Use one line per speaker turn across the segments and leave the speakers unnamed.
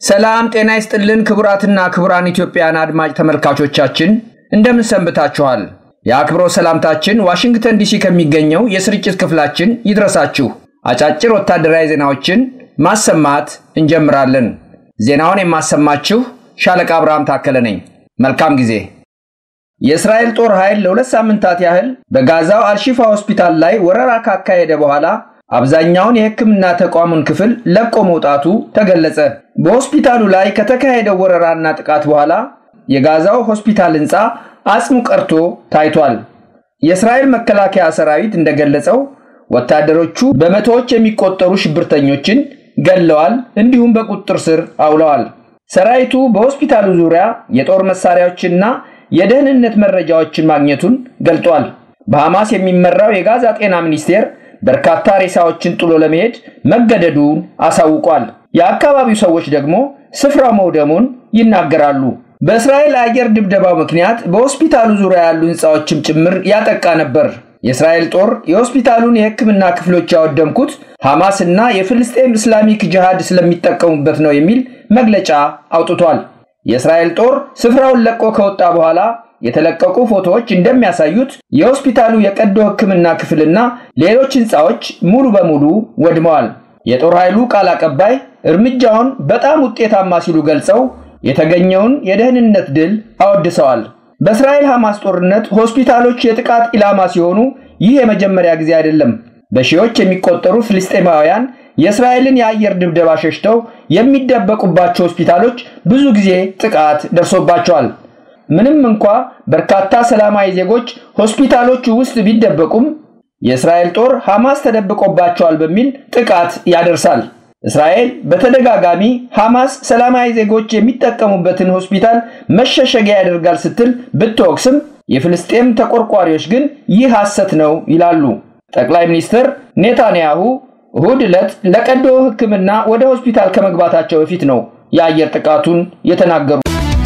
ሰላም ጤና ይስጥልን ክቡራትና ክቡራን ኢትዮጵያን አድማጭ ተመልካቾቻችን እንደምን ሰንብታችኋል? የአክብሮት ሰላምታችን ዋሽንግተን ዲሲ ከሚገኘው የስርጭት ክፍላችን ይድረሳችሁ። አጫጭር ወታደራዊ ዜናዎችን ማሰማት እንጀምራለን። ዜናውን የማሰማችሁ ሻለቃ አብርሃም ታከለ ነኝ። መልካም ጊዜ። የእስራኤል ጦር ኃይል ለሁለት ሳምንታት ያህል በጋዛው አልሺፋ ሆስፒታል ላይ ወረራ ካካሄደ በኋላ አብዛኛውን የሕክምና ተቋሙን ክፍል ለቆ መውጣቱ ተገለጸ። በሆስፒታሉ ላይ ከተካሄደው ወረራና ጥቃት በኋላ የጋዛው ሆስፒታል ሕንፃ አጽሙ ቀርቶ ታይቷል። የእስራኤል መከላከያ ሰራዊት እንደገለጸው ወታደሮቹ በመቶዎች የሚቆጠሩ ሽብርተኞችን ገለዋል፣ እንዲሁም በቁጥጥር ስር አውለዋል። ሰራዊቱ በሆስፒታሉ ዙሪያ የጦር መሳሪያዎችና የደህንነት መረጃዎችን ማግኘቱን ገልጧል። በሐማስ የሚመራው የጋዛ ጤና ሚኒስቴር በርካታ ሬሳዎችን ጥሎ ለመሄድ መገደዱን አሳውቋል። የአካባቢው ሰዎች ደግሞ ስፍራው መውደሙን ይናገራሉ። በእስራኤል አየር ድብደባው ምክንያት በሆስፒታሉ ዙሪያ ያሉ ሕንፃዎችም ጭምር ያጠቃ ነበር። የእስራኤል ጦር የሆስፒታሉን የሕክምና ክፍሎች ያወደምኩት ሐማስ እና የፍልስጤም እስላሚክ ጅሃድ ስለሚጠቀሙበት ነው የሚል መግለጫ አውጥቷል። የእስራኤል ጦር ስፍራውን ለቆ ከወጣ በኋላ የተለቀቁ ፎቶዎች እንደሚያሳዩት የሆስፒታሉ የቀዶ ሕክምና ክፍልና ሌሎች ሕንፃዎች ሙሉ በሙሉ ወድመዋል። የጦር ኃይሉ ቃል አቀባይ እርምጃውን በጣም ውጤታማ ሲሉ ገልጸው የተገኘውን የደህንነት ድል አወድሰዋል። በእስራኤል ሐማስ ጦርነት ሆስፒታሎች የጥቃት ኢላማ ሲሆኑ ይህ የመጀመሪያ ጊዜ አይደለም። በሺዎች የሚቆጠሩ ፍልስጤማውያን የእስራኤልን የአየር ድብደባ ሸሽተው የሚደበቁባቸው ሆስፒታሎች ብዙ ጊዜ ጥቃት ደርሶባቸዋል። ምንም እንኳ በርካታ ሰላማዊ ዜጎች ሆስፒታሎቹ ውስጥ ቢደበቁም የእስራኤል ጦር ሐማስ ተደብቆባቸዋል በሚል ጥቃት ያደርሳል። እስራኤል በተደጋጋሚ ሐማስ ሰላማዊ ዜጎች የሚጠቀሙበትን ሆስፒታል መሸሸጊያ ያደርጋል ስትል ብትወቅስም የፍልስጤም ተቆርቋሪዎች ግን ይህ ሐሰት ነው ይላሉ። ጠቅላይ ሚኒስትር ኔታንያሁ እሁድ ዕለት ለቀዶ ሕክምና ወደ ሆስፒታል ከመግባታቸው በፊት ነው የአየር ጥቃቱን የተናገሩ።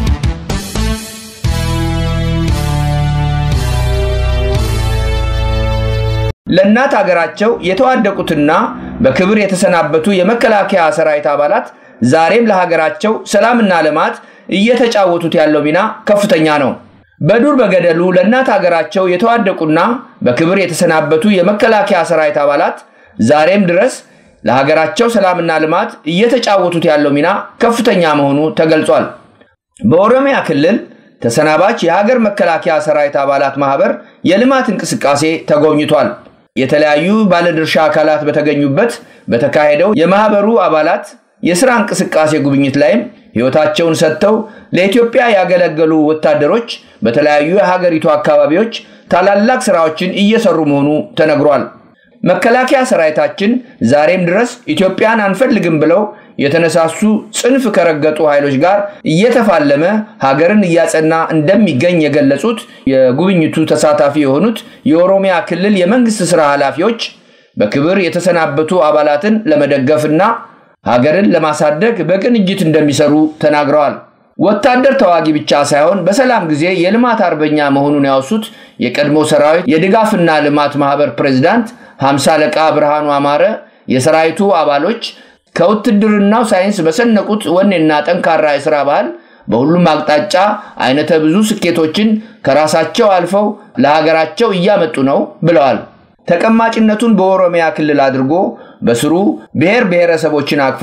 ለእናት አገራቸው የተዋደቁትና በክብር የተሰናበቱ የመከላከያ ሰራዊት አባላት ዛሬም ለሀገራቸው ሰላምና ልማት እየተጫወቱት ያለው ሚና ከፍተኛ ነው። በዱር በገደሉ ለእናት አገራቸው የተዋደቁና በክብር የተሰናበቱ የመከላከያ ሰራዊት አባላት ዛሬም ድረስ ለሀገራቸው ሰላምና ልማት እየተጫወቱት ያለው ሚና ከፍተኛ መሆኑ ተገልጿል። በኦሮሚያ ክልል ተሰናባች የሀገር መከላከያ ሰራዊት አባላት ማህበር የልማት እንቅስቃሴ ተጎብኝቷል። የተለያዩ ባለድርሻ አካላት በተገኙበት በተካሄደው የማህበሩ አባላት የሥራ እንቅስቃሴ ጉብኝት ላይም ሕይወታቸውን ሰጥተው ለኢትዮጵያ ያገለገሉ ወታደሮች በተለያዩ የሀገሪቱ አካባቢዎች ታላላቅ ሥራዎችን እየሰሩ መሆኑ ተነግሯል። መከላከያ ሰራዊታችን ዛሬም ድረስ ኢትዮጵያን አንፈልግም ብለው የተነሳሱ ጽንፍ ከረገጡ ኃይሎች ጋር እየተፋለመ ሀገርን እያጸና እንደሚገኝ የገለጹት የጉብኝቱ ተሳታፊ የሆኑት የኦሮሚያ ክልል የመንግስት ሥራ ኃላፊዎች በክብር የተሰናበቱ አባላትን ለመደገፍና ሀገርን ለማሳደግ በቅንጅት እንደሚሰሩ ተናግረዋል። ወታደር ተዋጊ ብቻ ሳይሆን በሰላም ጊዜ የልማት አርበኛ መሆኑን ያወሱት የቀድሞ ሰራዊት የድጋፍና ልማት ማህበር ፕሬዝዳንት ሀምሳ አለቃ ብርሃኑ አማረ የሰራዊቱ አባሎች ከውትድርናው ሳይንስ በሰነቁት ወኔና ጠንካራ የሥራ ባህል በሁሉም አቅጣጫ አይነተ ብዙ ስኬቶችን ከራሳቸው አልፈው ለሀገራቸው እያመጡ ነው ብለዋል። ተቀማጭነቱን በኦሮሚያ ክልል አድርጎ በስሩ ብሔር ብሔረሰቦችን አቅፎ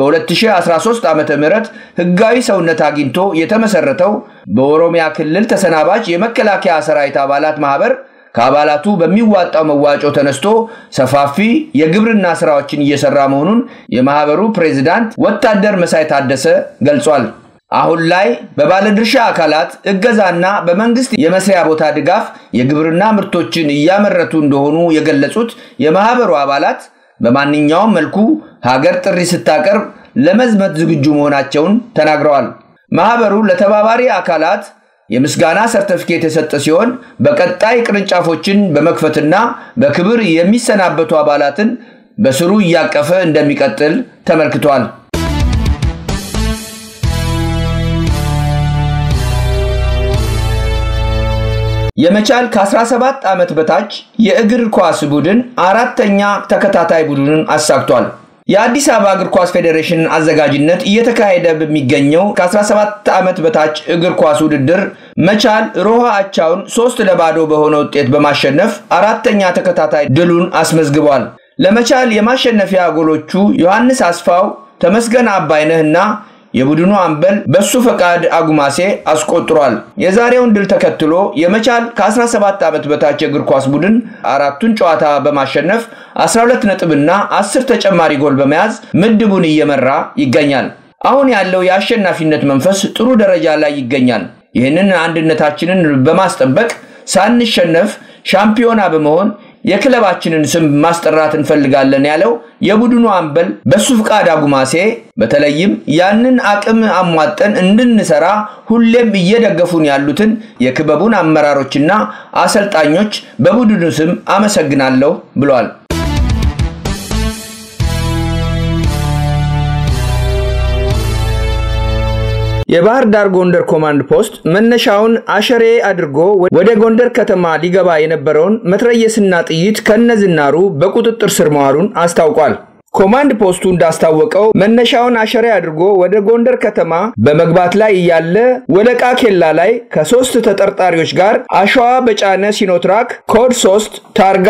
በ2013 ዓ ም ህጋዊ ሰውነት አግኝቶ የተመሰረተው በኦሮሚያ ክልል ተሰናባች የመከላከያ ሰራዊት አባላት ማህበር ከአባላቱ በሚዋጣው መዋጮ ተነስቶ ሰፋፊ የግብርና ስራዎችን እየሰራ መሆኑን የማህበሩ ፕሬዝዳንት ወታደር መሳይ ታደሰ ገልጿል። አሁን ላይ በባለድርሻ አካላት እገዛና በመንግስት የመስሪያ ቦታ ድጋፍ የግብርና ምርቶችን እያመረቱ እንደሆኑ የገለጹት የማህበሩ አባላት በማንኛውም መልኩ ሀገር ጥሪ ስታቀርብ ለመዝመት ዝግጁ መሆናቸውን ተናግረዋል። ማህበሩ ለተባባሪ አካላት የምስጋና ሰርተፊኬት የሰጠ ሲሆን በቀጣይ ቅርንጫፎችን በመክፈትና በክብር የሚሰናበቱ አባላትን በስሩ እያቀፈ እንደሚቀጥል ተመልክቷል። የመቻል ከ17 ዓመት በታች የእግር ኳስ ቡድን አራተኛ ተከታታይ ቡድንን አሳክቷል። የአዲስ አበባ እግር ኳስ ፌዴሬሽን አዘጋጅነት እየተካሄደ በሚገኘው ከ17 ዓመት በታች እግር ኳስ ውድድር መቻል ሮሃ አቻውን ሶስት ለባዶ በሆነ ውጤት በማሸነፍ አራተኛ ተከታታይ ድሉን አስመዝግቧል። ለመቻል የማሸነፊያ ጎሎቹ ዮሐንስ አስፋው፣ ተመስገን አባይነህና የቡድኑ አምበል በሱ ፈቃድ አጉማሴ አስቆጥሯል። የዛሬውን ድል ተከትሎ የመቻል ከ17 ዓመት በታች የእግር ኳስ ቡድን አራቱን ጨዋታ በማሸነፍ 12 ነጥብና 10 ተጨማሪ ጎል በመያዝ ምድቡን እየመራ ይገኛል። አሁን ያለው የአሸናፊነት መንፈስ ጥሩ ደረጃ ላይ ይገኛል። ይህንን አንድነታችንን በማስጠበቅ ሳንሸነፍ ሻምፒዮና በመሆን የክለባችንን ስም ማስጠራት እንፈልጋለን ያለው የቡድኑ አምበል በሱ ፍቃድ አጉማሴ በተለይም ያንን አቅም አሟጠን እንድንሰራ ሁሌም እየደገፉን ያሉትን የክበቡን አመራሮችና አሰልጣኞች በቡድኑ ስም አመሰግናለሁ ብሏል። የባህር ዳር ጎንደር ኮማንድ ፖስት መነሻውን አሸሬ አድርጎ ወደ ጎንደር ከተማ ሊገባ የነበረውን መትረየስና ጥይት ከነዝናሩ በቁጥጥር ስር መዋሉን አስታውቋል። ኮማንድ ፖስቱ እንዳስታወቀው መነሻውን አሸሬ አድርጎ ወደ ጎንደር ከተማ በመግባት ላይ እያለ ወለቃ ኬላ ላይ ከሶስት ተጠርጣሪዎች ጋር አሸዋ በጫነ ሲኖትራክ ኮድ 3 ታርጋ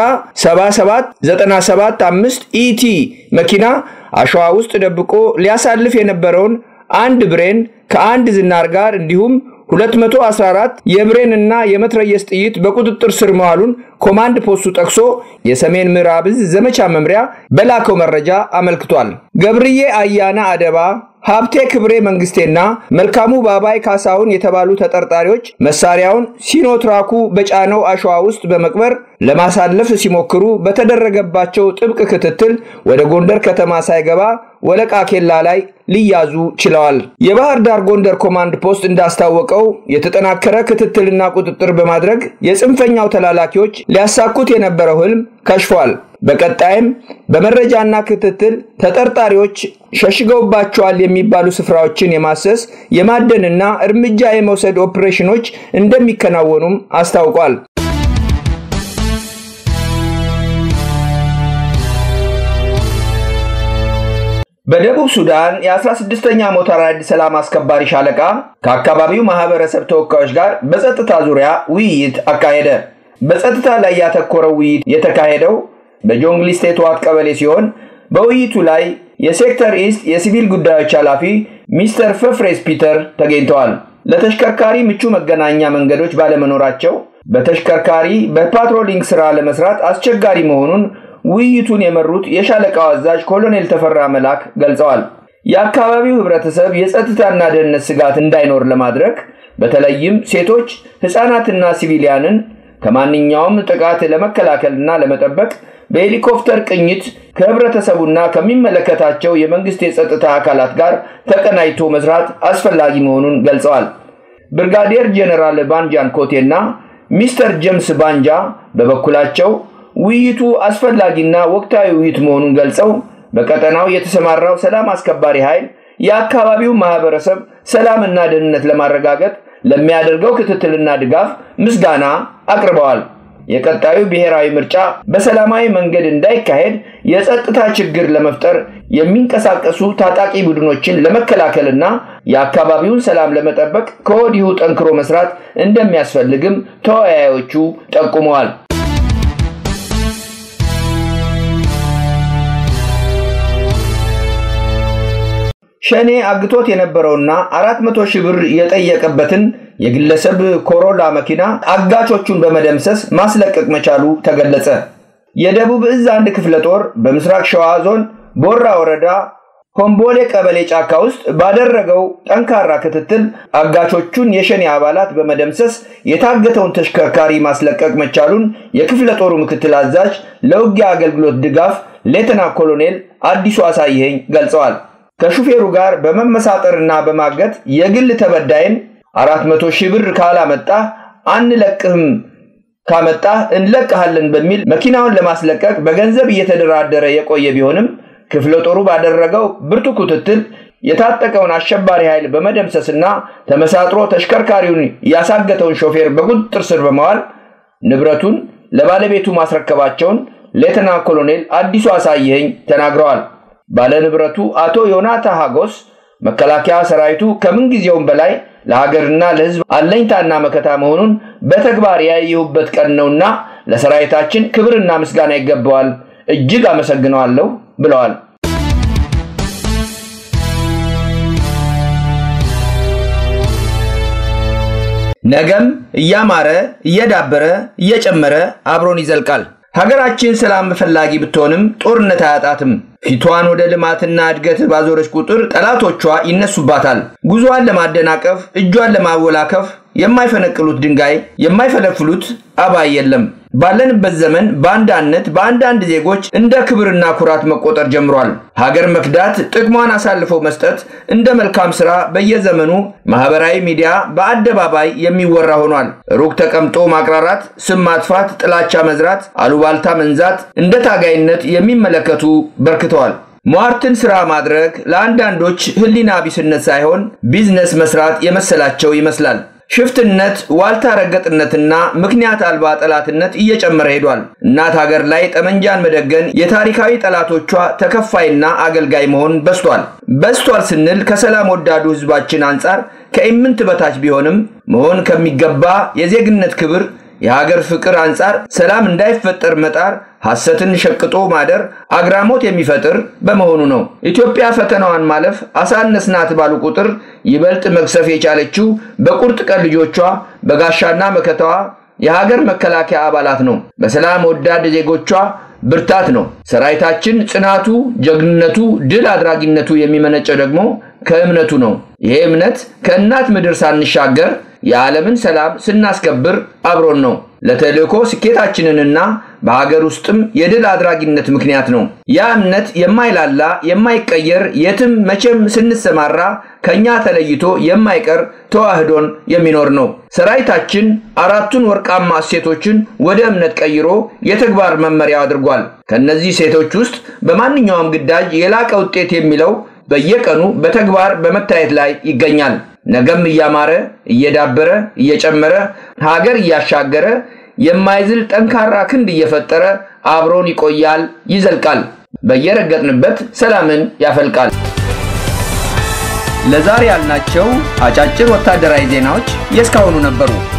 77975 ኢቲ መኪና አሸዋ ውስጥ ደብቆ ሊያሳልፍ የነበረውን አንድ ብሬን ከአንድ ዝናር ጋር እንዲሁም 214 የብሬን እና የመትረየስ ጥይት በቁጥጥር ስር መዋሉን ኮማንድ ፖስቱ ጠቅሶ የሰሜን ምዕራብ ዕዝ ዘመቻ መምሪያ በላከው መረጃ አመልክቷል። ገብርዬ አያና አደባ፣ ሀብቴ ክብሬ መንግስቴና መልካሙ ባባይ ካሳሁን የተባሉ ተጠርጣሪዎች መሳሪያውን ሲኖትራኩ በጫነው አሸዋ ውስጥ በመቅበር ለማሳለፍ ሲሞክሩ በተደረገባቸው ጥብቅ ክትትል ወደ ጎንደር ከተማ ሳይገባ ወለቃ ኬላ ላይ ሊያዙ ችለዋል። የባህር ዳር ጎንደር ኮማንድ ፖስት እንዳስታወቀው የተጠናከረ ክትትልና ቁጥጥር በማድረግ የጽንፈኛው ተላላኪዎች ሊያሳኩት የነበረው ህልም ከሽፏል። በቀጣይም በመረጃና ክትትል ተጠርጣሪዎች ሸሽገውባቸዋል የሚባሉ ስፍራዎችን የማሰስ የማደንና እርምጃ የመውሰድ ኦፕሬሽኖች እንደሚከናወኑም አስታውቋል። በደቡብ ሱዳን የ16ኛ ሞተር ኃይል ሰላም አስከባሪ ሻለቃ ከአካባቢው ማህበረሰብ ተወካዮች ጋር በጸጥታ ዙሪያ ውይይት አካሄደ። በጸጥታ ላይ ያተኮረው ውይይት የተካሄደው በጆንግሊ ስቴት ዋት ቀበሌ ሲሆን በውይይቱ ላይ የሴክተር ኢስት የሲቪል ጉዳዮች ኃላፊ ሚስተር ፈፍሬስ ፒተር ተገኝተዋል። ለተሽከርካሪ ምቹ መገናኛ መንገዶች ባለመኖራቸው በተሽከርካሪ በፓትሮሊንግ ስራ ለመስራት አስቸጋሪ መሆኑን ውይይቱን የመሩት የሻለቃው አዛዥ ኮሎኔል ተፈራ መላክ ገልጸዋል። የአካባቢው ህብረተሰብ የጸጥታና ደህንነት ስጋት እንዳይኖር ለማድረግ በተለይም ሴቶች፣ ህፃናትና ሲቪሊያንን ከማንኛውም ጥቃት ለመከላከልና ለመጠበቅ በሄሊኮፕተር ቅኝት ከህብረተሰቡና ከሚመለከታቸው የመንግስት የጸጥታ አካላት ጋር ተቀናጅቶ መስራት አስፈላጊ መሆኑን ገልጸዋል። ብርጋዴር ጄኔራል ባንጃን ኮቴና ሚስተር ጄምስ ባንጃ በበኩላቸው ውይይቱ አስፈላጊና ወቅታዊ ውይይት መሆኑን ገልጸው በቀጠናው የተሰማራው ሰላም አስከባሪ ኃይል የአካባቢው ማህበረሰብ ሰላምና ደህንነት ለማረጋገጥ ለሚያደርገው ክትትልና ድጋፍ ምስጋና አቅርበዋል። የቀጣዩ ብሔራዊ ምርጫ በሰላማዊ መንገድ እንዳይካሄድ የጸጥታ ችግር ለመፍጠር የሚንቀሳቀሱ ታጣቂ ቡድኖችን ለመከላከልና የአካባቢውን ሰላም ለመጠበቅ ከወዲሁ ጠንክሮ መስራት እንደሚያስፈልግም ተወያዮቹ ጠቁመዋል። ሸኔ አግቶት የነበረውና አራት መቶ ሺህ ብር የጠየቀበትን የግለሰብ ኮሮላ መኪና አጋቾቹን በመደምሰስ ማስለቀቅ መቻሉ ተገለጸ። የደቡብ እዝ አንድ ክፍለ ጦር በምስራቅ ሸዋ ዞን ቦራ ወረዳ ሆምቦሌ ቀበሌ ጫካ ውስጥ ባደረገው ጠንካራ ክትትል አጋቾቹን የሸኔ አባላት በመደምሰስ የታገተውን ተሽከርካሪ ማስለቀቅ መቻሉን የክፍለ ጦሩ ምክትል አዛዥ ለውጊያ አገልግሎት ድጋፍ ሌተና ኮሎኔል አዲሱ አሳይኸኝ ገልጸዋል። ከሹፌሩ ጋር በመመሳጠርና በማገት የግል ተበዳይን አራት መቶ ሺህ ብር ካላመጣህ አንለቅህም ካመጣህ እንለቅሃለን በሚል መኪናውን ለማስለቀቅ በገንዘብ እየተደራደረ የቆየ ቢሆንም ክፍለ ጦሩ ባደረገው ብርቱ ክትትል የታጠቀውን አሸባሪ ኃይል በመደምሰስና ተመሳጥሮ ተሽከርካሪውን ያሳገተውን ሾፌር በቁጥጥር ስር በመዋል ንብረቱን ለባለቤቱ ማስረከባቸውን ሌተና ኮሎኔል አዲሱ አሳየኝ ተናግረዋል። ባለንብረቱ አቶ ዮናታ ሀጎስ መከላከያ ሰራዊቱ ከምንጊዜውም በላይ ለሀገርና ለሕዝብ አለኝታና መከታ መሆኑን በተግባር ያየሁበት ቀን ነውና ለሰራዊታችን ክብርና ምስጋና ይገባዋል። እጅግ አመሰግነዋለሁ ብለዋል። ነገም እያማረ እየዳበረ እየጨመረ አብሮን ይዘልቃል። ሀገራችን ሰላም ፈላጊ ብትሆንም ጦርነት አያጣትም። ፊቷን ወደ ልማትና እድገት ባዞረች ቁጥር ጠላቶቿ ይነሱባታል። ጉዞዋን ለማደናቀፍ፣ እጇን ለማወላከፍ የማይፈነቅሉት ድንጋይ የማይፈለፍሉት አባይ የለም። ባለንበት ዘመን በአንዳነት በአንዳንድ ዜጎች እንደ ክብርና ኩራት መቆጠር ጀምሯል። ሀገር መክዳት፣ ጥቅሟን አሳልፈው መስጠት እንደ መልካም ስራ በየዘመኑ ማህበራዊ ሚዲያ በአደባባይ የሚወራ ሆኗል። ሩቅ ተቀምጦ ማቅራራት፣ ስም ማጥፋት፣ ጥላቻ መዝራት፣ አሉባልታ መንዛት እንደ ታጋይነት የሚመለከቱ በርክተዋል። ሟርትን ስራ ማድረግ ለአንዳንዶች ህሊና ቢስነት ሳይሆን ቢዝነስ መስራት የመሰላቸው ይመስላል። ሽፍትነት፣ ዋልታ ረገጥነትና ምክንያት አልባ ጠላትነት እየጨመረ ሄዷል። እናት ሀገር ላይ ጠመንጃን መደገን የታሪካዊ ጠላቶቿ ተከፋይና አገልጋይ መሆን በስቷል። በስቷል ስንል ከሰላም ወዳዱ ህዝባችን አንጻር ከኢምንት በታች ቢሆንም መሆን ከሚገባ የዜግነት ክብር የሀገር ፍቅር አንጻር ሰላም እንዳይፈጠር መጣር ሐሰትን ሸቅጦ ማደር አግራሞት የሚፈጥር በመሆኑ ነው። ኢትዮጵያ ፈተናዋን ማለፍ አሳነስናት ባሉ ቁጥር ይበልጥ መግሰፍ የቻለችው በቁርጥ ቀን ልጆቿ በጋሻና መከታዋ የሀገር መከላከያ አባላት ነው። በሰላም ወዳድ ዜጎቿ ብርታት ነው። ሰራዊታችን ጽናቱ፣ ጀግንነቱ፣ ድል አድራጊነቱ የሚመነጨው ደግሞ ከእምነቱ ነው። ይሄ እምነት ከእናት ምድር ሳንሻገር የዓለምን ሰላም ስናስከብር አብሮን ነው። ለተልእኮ ስኬታችንንና በሀገር ውስጥም የድል አድራጊነት ምክንያት ነው። ያ እምነት የማይላላ የማይቀየር የትም መቼም ስንሰማራ ከኛ ተለይቶ የማይቀር ተዋህዶን የሚኖር ነው። ሰራዊታችን አራቱን ወርቃማ እሴቶችን ወደ እምነት ቀይሮ የተግባር መመሪያው አድርጓል። ከእነዚህ ሴቶች ውስጥ በማንኛውም ግዳጅ የላቀ ውጤት የሚለው በየቀኑ በተግባር በመታየት ላይ ይገኛል። ነገም እያማረ እየዳበረ እየጨመረ ሀገር እያሻገረ የማይዝል ጠንካራ ክንድ እየፈጠረ አብሮን ይቆያል፣ ይዘልቃል። በየረገጥንበት ሰላምን ያፈልቃል። ለዛሬ ያልናቸው አጫጭር ወታደራዊ ዜናዎች የእስካሁኑ ነበሩ።